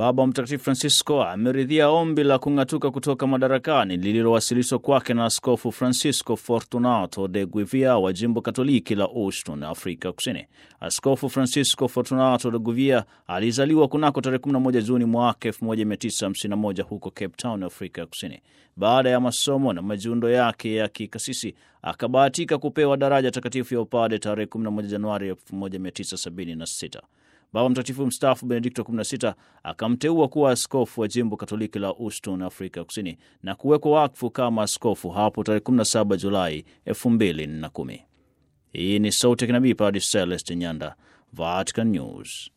Baba Mtakatifu Francisco ameridhia ombi la kung'atuka kutoka madarakani lililowasilishwa kwake na Askofu Francisco Fortunato de Guevia wa jimbo Katoliki la Houston, Afrika Kusini. Askofu Francisco Fortunato de Guevia alizaliwa kunako tarehe 11 Juni mwaka 1951 huko Cape Town, Afrika Kusini. Baada ya masomo na majiundo yake ya kikasisi akabahatika kupewa daraja takatifu ya upade tarehe 11 Januari 1976. Baba Mtakatifu mstaafu Benedikto 16 akamteua kuwa askofu wa jimbo Katoliki la Houston, Afrika Kusini, na kuwekwa wakfu kama askofu hapo tarehe 17 Julai 2010. Hii ni Sauti ya Kinabii, Padre Celeste Nyanda, Vatican News.